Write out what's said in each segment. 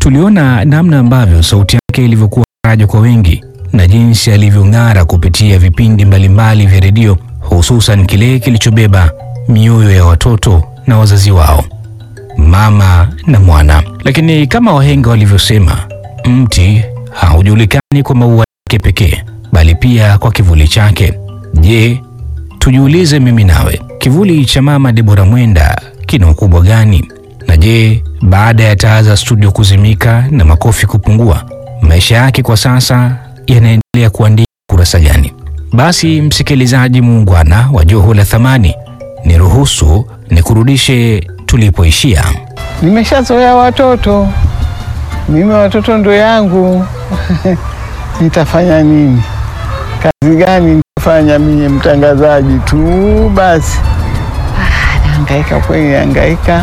Tuliona namna ambavyo sauti yake ilivyokuwa faraja kwa wengi na jinsi alivyong'ara kupitia vipindi mbalimbali vya redio, hususan kile kilichobeba mioyo ya watoto na wazazi wao, mama na mwana. Lakini kama wahenga walivyosema, mti haujulikani kwa maua yake pekee, bali pia kwa kivuli chake. Je, tujiulize mimi nawe, kivuli cha mama Debora Mwenda kina ukubwa gani? Na je, baada ya taa za studio kuzimika na makofi kupungua, maisha yake kwa sasa yanaendelea kuandika kurasa gani? Basi msikilizaji muungwana wa Joho la Thamani, niruhusu nikurudishe tulipoishia. Nimeshazoea watoto mimi, watoto ndo yangu nitafanya nini? Kazi gani nitafanya mimi? Mtangazaji tu basi. Ah, nahangaika kweli, nahangaika.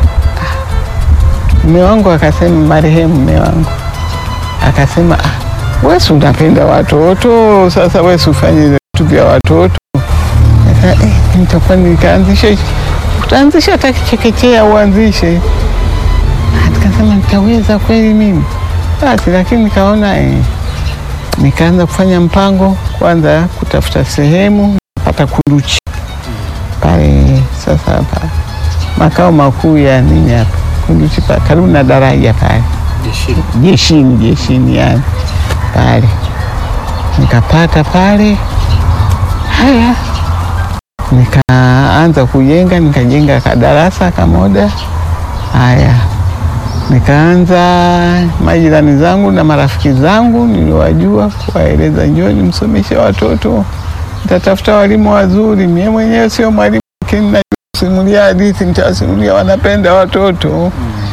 Mume wangu akasema, marehemu mume wangu akasema, ah, wesi unapenda watoto, sasa wesi ufanye vitu vya watoto. Nika, eh, nitakuwa nikaanzisha utaanzisha hata chekechea uanzishe. Ah, Nikasema nitaweza kweli mimi basi, lakini nikaona eh, nikaanza kufanya mpango kwanza, kutafuta sehemu pata Kunduchi pale sasa hapa makao makuu ya nini hapa Kunduchi pa karibu na daraja pale jeshini, jeshini yani pale nikapata pale. Haya, nikaanza kujenga, nikajenga kadarasa kamoja. Haya, nikaanza majirani zangu na marafiki zangu niliwajua, kuwaeleza njoni msomeshe watoto, nitatafuta walimu wazuri. Mie mwenyewe sio mwalimu, lakini najua kusimulia hadithi, nitawasimulia, wanapenda watoto